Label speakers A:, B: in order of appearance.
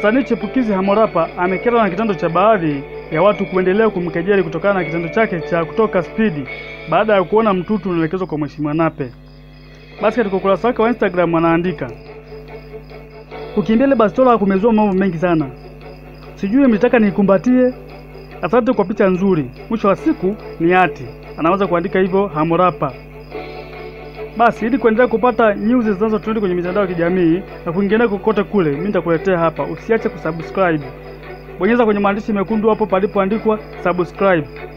A: Msanii chipukizi Harmorapa amekerwa na kitendo cha baadhi ya watu kuendelea kumkejeli kutokana na kitendo chake cha kutoka spidi baada ya kuona mtutu unaelekezwa kwa Mheshimiwa Nape. Basi katika ukurasa wake wa Instagram anaandika, kukimbia ile bastola kumezua mambo mengi sana, sijui mlitaka nikumbatie. Asante kwa picha nzuri, mwisho wa siku ni hati. Anaweza kuandika hivyo Harmorapa. Basi ili kuendelea kupata news zinazotrend kwenye mitandao ya kijamii na kwingineko kokote kule, mimi nitakuletea hapa. Usiache kusubscribe, bonyeza kwenye maandishi mekundu hapo palipoandikwa subscribe.